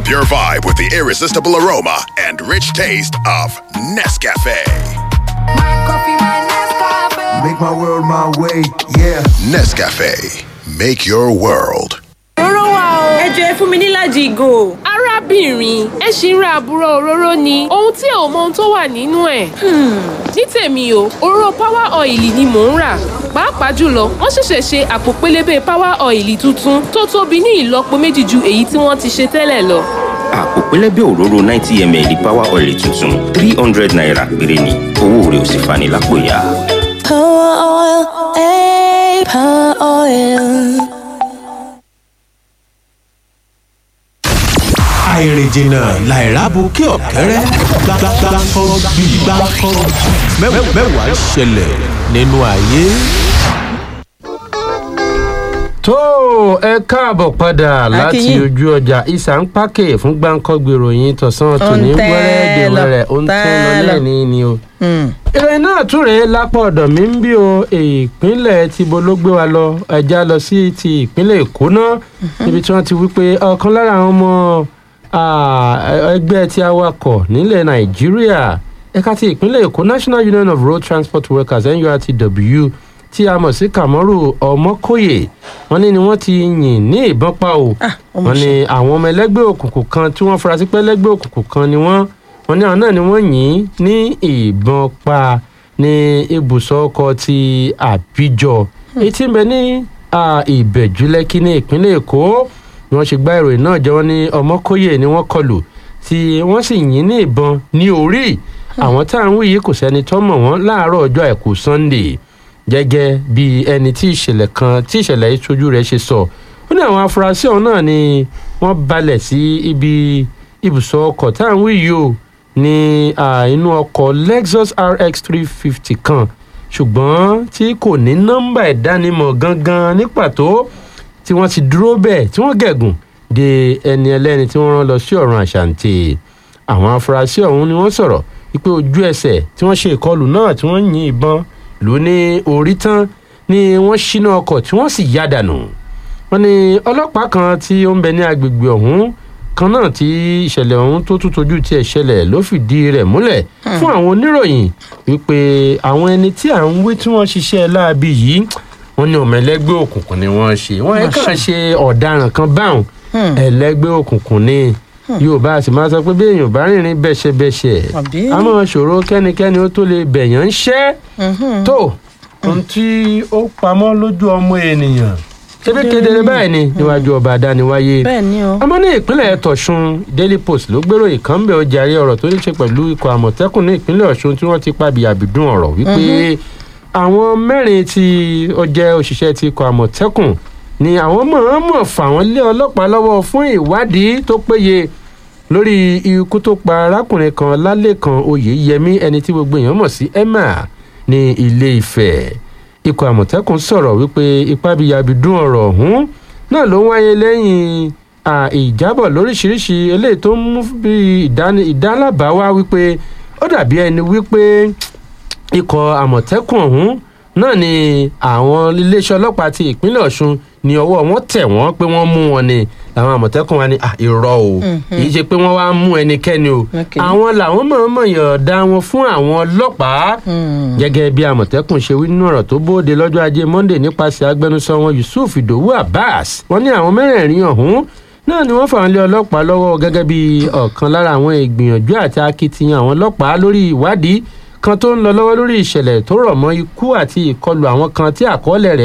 your vibe with the irresistible aroma and rich taste of Nescafe. Make my world my way, yeah. Nescafe, make your world. òróró wà o. ẹ jọ ẹ fún mi níláàjì ìgò. arábìnrin ẹ ṣì ń ra àbúrò òróró ni ohun tí ò mọ ohun tó wà nínú ẹ̀. ní tèmi o òróró power oil ni mò ń rà pàápàá jùlọ wọ́n ṣẹ̀ṣẹ̀ ṣe àpò pélébé power oil tuntun tó tóbi ní ìlọ́po méjì ju èyí tí wọ́n ti ṣe tẹ́lẹ̀ lọ. àpò pẹlẹbẹ òróró ninety ml power oil tuntun three hundred naira péré ni owó rẹ̀ ò sì fani lápò ya. Power oil, eh, power oil. àìrìnjìnà làìrábù kí ọ̀kẹ́rẹ́ gbàgbàgbàkọ́ bí gbàkọ́ mẹ́wàá ṣẹlẹ̀ nínú ayé. tó ẹ káàbọ̀ padà láti Akínyìn. ojú ọjà ìsà ń pàkè fún gbáǹkọ́gbè ròyìn tọ̀sán tòní Ó ń tẹ́ wẹ́rẹ́dẹ̀ lọ, wẹ́rẹ́ ó ń tún lọ tẹ́ lọ. lẹ́ni ni o. Hmm. ìròyìn náà tún rèé lápá ọ̀dọ̀ mi ń bí o ìpínlẹ̀ tìbò ló gbé wa lọ ẹja lọ sí ti ìpínlẹ̀ èkó náà níbi tí wọ́n ti wí pé ọ̀kan lára àwọn ọmọ ah, ẹgbẹ́ ti awakọ̀ nílẹ̀ nàìjíríà ẹ̀ka ti ìpínlẹ̀ èkó national union of road transport workers nurtw tí a mọ̀ sí kàmọ́rù ọmọkòyè wọ́n ní ni wọ́n ti yìn ní ìbọn pa o Ah, ọmọ wọ́n ní àwọn ọmọ ẹlẹ́gbẹ́ òkùnkùn kan tí wọ́n fura sí pé ẹlẹ́gbẹ́ òkùnkùn kan ni wọ́n wọ́n ní àwọn náà ni wọ́n yìn ní ìbọn pa ní ibùsọ̀ ọkọ̀ ti àbíjọ èyí tí ń bẹ ní ah, ìbẹ̀jú lẹ́kí ní ìpínlẹ̀ èkó ni wọ́n ṣe gbá ìròyìn náà jẹ́ wọ́n ní ọmọkóyè ni wọ́n kọlù tí wọ́n sì yìn ní ìbọn ní orí àwọn tá à ń wí yìí kò sẹ́ni tó mọ̀ wọ́n láàárọ̀ ọjọ́ àìkú sunday gẹ́gẹ́ bí ẹni tí ìṣẹ̀lẹ̀ kan tí ìṣẹ̀lẹ̀ yìí tójú rẹ̀ ṣe sọ ó ní àwọn afurasí ọ̀hún náà ni wọ́n balẹ̀ sí ibi ibùsọ̀ ọkọ̀ tá à ń wí yìí o ní ah, inú ọkọ̀ lexus rx three fifty kan ṣùgbọ́n tí kò ní nọ́mbà ìdánimọ̀ gangan ní pàtó tí wọ́n ti dúró bẹ́ẹ̀ tí wọ́n gẹ̀gùn de ẹni ẹlẹ́ni tí wọ́n rán lọ sí ọ̀run àṣàǹtì àwọn afurasí ọ̀hún ni wọ́n sọ̀rọ̀ wípé ojú ẹsẹ̀ tí wọ́n ṣe ìkọlù náà tí wọ́n yin ìbọn lù ní orí tán ni wọ́n ṣínà ọkọ̀ tí wọ́n sì yá dànù wọ́n ní ọlọ́pàá kan tí ó ń bẹ ní agbègbè ọ̀hún kan náà tí ìṣẹ̀lẹ̀ ọ̀hún tó tún tojú tiẹ̀ ṣẹlẹ̀ ló fìdí rẹ̀ múlẹ̀ fún àwọn oníròyìn wípé àwọn ẹni tí à ń wí tí wọ́n ṣiṣẹ́ láabi yìí wọ́n ní ọmọ ẹlẹ́gbẹ́ òkùnkùn ni wọ́n ṣe wọ́n ẹ̀ kàn ṣe ọ̀daràn kan báwọn ẹlẹ́gbẹ́ òkùnkùn ni yorùbá sì máa sọ pé bí èèyàn bá rìnrìn bẹ́ṣẹ̀bẹ́ṣẹ̀ Àbí? a máa ṣòro kẹ́nikẹ́ni ó tó lè bẹ̀yàn ń ṣẹ́ tó ohun tí ó pamọ́ lójú ọmọ ènìyàn ṣébí kedere báyìí ni níwájú ọba àdániwáyé bẹ́ẹ̀ ni o. ọmọ ní ìpínlẹ̀ tọ̀sùn daily post ló gbèrò ìkànnbẹ̀ ọjà àrí ọ̀rọ̀ tó ní ṣe pẹ̀lú ikọ̀ àmọ̀tẹ́kùn ní ìpínlẹ̀ ọ̀ṣun tí wọ́n ti pàbí àbìdún ọ̀rọ̀ wípé àwọn mẹ́rin tí ó jẹ́ òṣìṣẹ́ ti ikọ̀ àmọ̀tẹ́kùn ni àwọn mọ̀ọ́mọ̀ fà wọ́n lé ọlọ́pàá lọ́wọ́ fún ìwádìí tó péye lórí ikú tó pa arákùnrin kan lálẹ́kan oyèyẹmí ẹni tí gbogbo èèyàn mọ̀ sí emma ní ilé ìfẹ́ ikọ̀ àmọ̀tẹ́kùn sọ̀rọ̀ wípé ipábíyabidún ọ̀rọ̀ ọ̀hún náà ló ń wáyé lẹ́yìn à, ìjábọ̀ lóríṣiríṣi eléyìí tó ń mú bí ìdáni- ìdálábàá wá wípé ó dàbí ẹni wípé ikọ̀ àmọ̀tẹ́kùn ọ̀hún náà ni àwọn iléeṣẹ́ ọlọ́pàá ti ìpínlẹ̀ ọ̀ṣun ní ọwọ́ wọn tẹ̀ wọ́n pé wọ́n mú wọn ni làwọn àmọ̀tẹ́kùn wa ní "Ah, irọ́ o kì í ṣe pé wọ́n wá mú ẹnikẹ́ni o Ok. àwọn làwọn mọ̀ọ́mọ̀ yọ̀ọ̀dá wọn fún àwọn ọlọ́pàá gẹ́gẹ́ bí àmọ̀tẹ́kùn ṣe wí nínú ọ̀rọ̀ tó bóde lọ́jọ́ ajé monde nípasẹ̀ agbẹnusọ wọn yusuf idowu abbas wọ́n ní àwọn mẹ́rẹ̀ẹ̀rin ọ̀hún náà ni wọ́n fà wọ́n lé ọlọ́pàá lọ́wọ́ gẹ́gẹ́ bí ọ̀kan lára àwọn ìgbìyànjú àti akitiyan àwọn ọlọ́pàá lórí ìwádìí kan tó ń lọ lọ́wọ́ lórí ìṣẹ̀lẹ̀ tó rọ̀ mọ́ ikú àti ìkọlù àwọn kan tí àkọọ́lẹ̀ rẹ̀